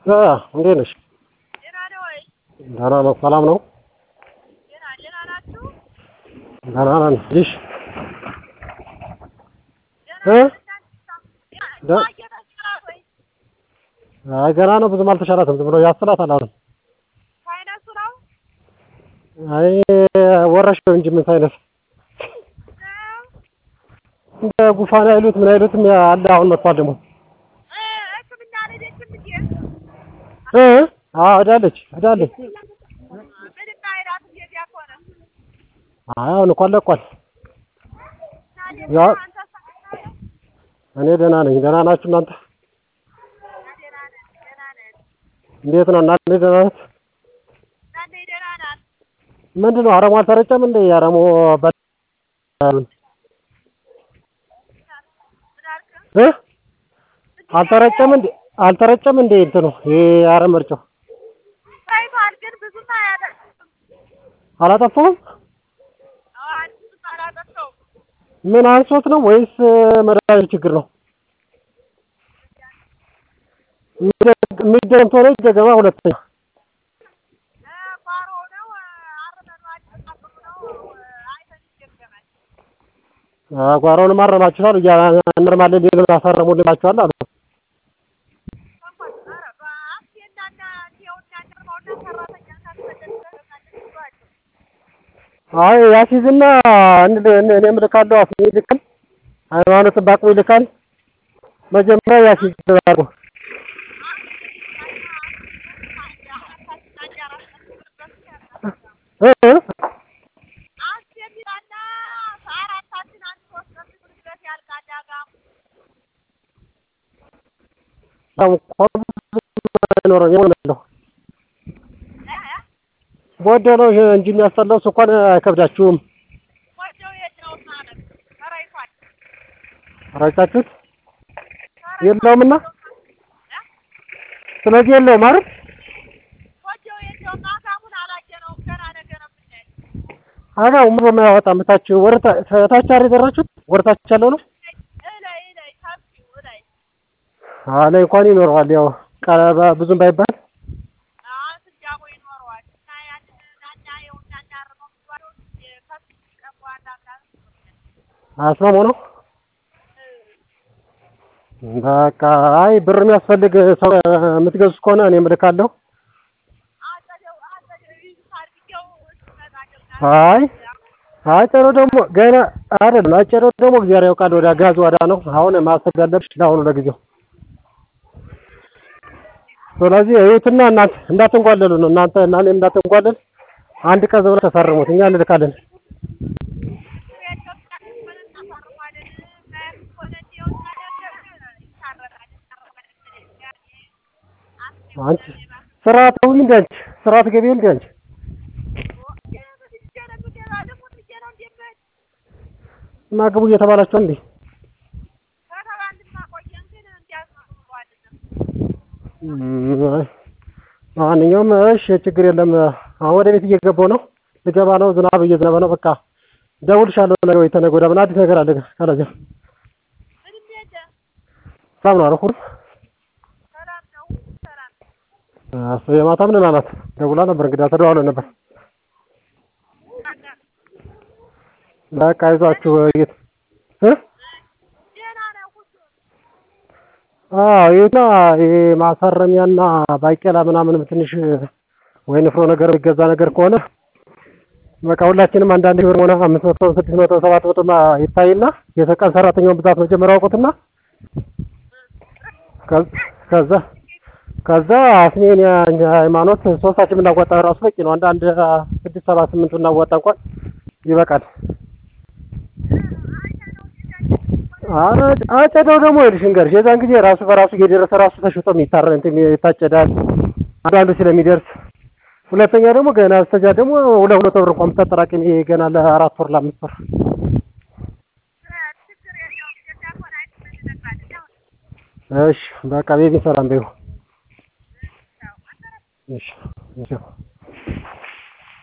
እ እንዴት ነሽ? ደህና ነህ ወይ? ደህና ነው። ሰላም ነው? ደህና ደህና ናችሁ? ደህና ነን። ልጅሽ ደህና እ? ነን እናንተ? ደ- እየተሻላት ወይ? አይ ገና ነው። ብዙም አልተሻላትም። ዝም ብሎ ያስላታል አሁን። ሳይነሱ ነው? አይ ወረሽ ነው እንጂ ምን ሳይነስ ነው? እንደ ጉፋን አይሉት ምን አይሉትም አለ። አሁን መጥቷል ደግሞ እ ሕክምና አልሄደችም እንዴ? እ አዎ ሄዳለች ሄዳለች። ምንም አይላትም እንደዚያ ከሆነ። አይ አሁን እኮ ለቋል። እና እንዴት ያ- ነህ አንተ? ሰላም ነህ? እኔ ደህና ነኝ። ደህና ናችሁ እናንተ? ደህና ነን ደህና ነን። እንዴት ነው እናንተ? ደህና ናት? እናንተ ደህና ናት? ምንድን ነው አረሙ አልተረጨም እንዴ? አረሙ በ- ምን አልክ? እ አልተረጨም እንዴ? አልተረጨም እንዴ? እንትኑ ይሄ አረም መርጨው ታይቷል ግን ብዙም አያደርስም። አላጠፋውም? አዎ ብዙም አላጠፋውም። ምን አንሶት ነው ወይስ መድኃኒት ችግር ነው? የሚደገም ከሆነ ይደገማ። ሁለተኛ እ ጓሮ ነው አርመኗል ተቀብሎ ነው አይተን ይገገማል። ጓሮውን ማረማችኋል እያንርማለን ሌሎች አሳረሙልናችኋል አሉ። አይ ያሲዝና እንደ እኔም ልካለሁ አፍ ይልካል ሃይማኖት ባቁ ይልካል። መጀመሪያ ያሲዝ አድርጎ እ እ አይኖረኝ ነው ወደ ነው እንጂ የሚያስጠላው ስኳር አይከብዳችሁም። ረጫችሁት የለውምና ስለዚህ የለውም አይደል? አጋው ምን በማያወጣ ምታች ወርታ ታች አሪ ደረችሁት ወርታች ያለው ነው። አለ እንኳን ይኖረዋል ያው ቀረባ ብዙም ባይባል አስማሞ ነው። በቃ አይ ብር የሚያስፈልግ ሰው የምትገዙት ከሆነ እኔም እልካለሁ። አይ አጨሮ ደግሞ ገና አይደለም። አጨሮ ደግሞ እግዚአብሔር ያውቃል። ወደ ጋዝ ወዳ ነው አሁን ማሰብ ያለብሽ ለአሁኑ ለጊዜው። ስለዚህ እዩትና እናንተ እንዳትንጓለሉ ነው እናንተ እና እኔም እንዳትንጓለል አንድ ቀን ብለን ተፈርሙት እኛ እንልካለን። አንቺ ስራ ተውኝ እንደ አንቺ ስራ ትገቢ እንደ አንቺ እና ግቡ እየተባላችሁ እንዴ? ማንኛውም እሺ ችግር የለም። አሁን ወደ ቤት እየገባሁ ነው። ልገባ ነው። ዝናብ እየዘነበ ነው። በቃ እደውልልሻለሁ ነገ ወይ ተነገ ወዲያ። ምን አዲስ ነገር አለ ግን ካለዚያ ሰላም ነው አልኩህ። እሱ የማታ ምን ናት ደውላ ነበር እንግዲህ ተደዋውለን ነበር። በቃ አይዟችሁ እየት እ አዎ ይሄና ይሄ ማሳረሚያና ባቄላ ምናምንም ትንሽ ወይ ንፍሮ ነገር የሚገዛ ነገር ከሆነ በቃ ሁላችንም አንዳንድ ብር ሆነ አምስት መቶ ስድስት መቶ ሰባት መቶ ይታይና የቀን ሰራተኛውን ብዛት መጀመሪያ አውቁትና ከዛ ከዛ አስሜን ሃይማኖት ሶስታችን ብናዋጣ ራሱ በቂ ነው። አንድ አንድ ስድስት ሰባት ስምንት ብናዋጣ እንኳን ይበቃል። አረ አጨዳው ደግሞ ይልሽ እንገርሽ የዛን ጊዜ ራሱ በራሱ እየደረሰ ራሱ ተሽጦ የሚታረ እንትን ይታጨዳል። አንዳንዱ ስለሚደርስ ሁለተኛ ደግሞ ገና ስተጃ ደግሞ ሁለት ሁለት ብር እንኳን ብታጠራቅሚ ገና ለአራት ወር ለአምስት ወር እሺ በቃ ቤቢ ሰላም በይው። እሺ እሺ